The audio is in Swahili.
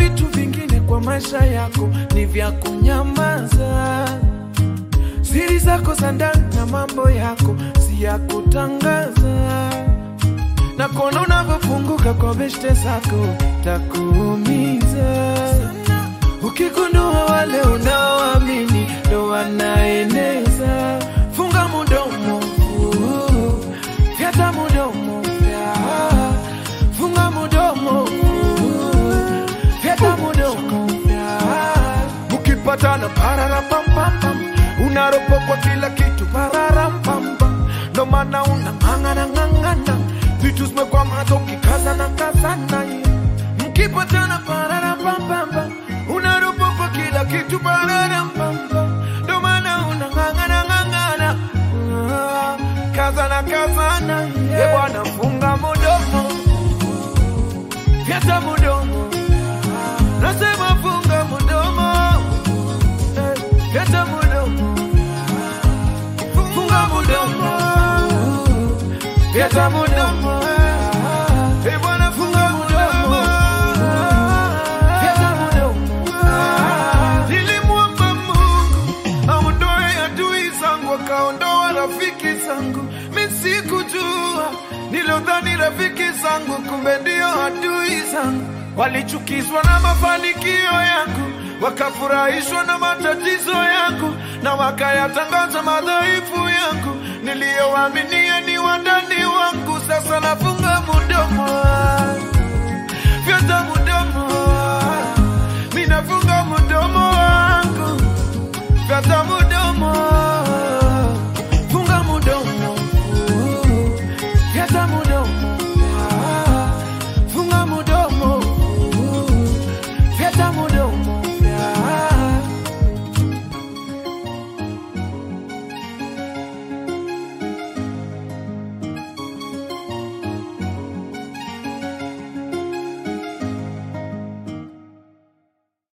vitu vingine kwa maisha yako ni vya kunyamaza. Siri zako za ndani na mambo yako si ya kutangaza, na kuona unavyofunguka kwa beshte zako takuumiza ukigundua wale unaoamini ndo wanaeneza. Funga mudomo, uh, fyata mudomo, fya. funga mudomo, uh, fyata mudomo, fya. Mkipatana pararapampam, unaropokwa kila kitu pararampam, ndo maana unang'ang'ana ng'ang'ana, vitu zimekwama ukikazana kazana, mkipatana pararapampam, unaropokwa kila kitu pararampam, ndo maana unang'ang'ana ng'ang'ana, Ah, kazana kazana, ye bwana, funga mudomo, fyata mudomo, nasema funga mudomo, eh, fyata mudomo, funga mudomo, fyata mudomo, eh, bwana, funga mudomo, fyata mudomo. Nilimwomba Mungu aondoe adui zangu, akaondoa rafiki zangu. Mi sikujua, nilodhani rafiki zangu, kumbe ndio adui zangu. Walichukizwa na mafanikio yangu, wakafurahishwa na matatizo yangu, na wakayatangaza madhaifu yangu. Niliyowaaminia ni wandani wangu, sasa nafunga mudomo, fyata mudomo, minafunga mudomo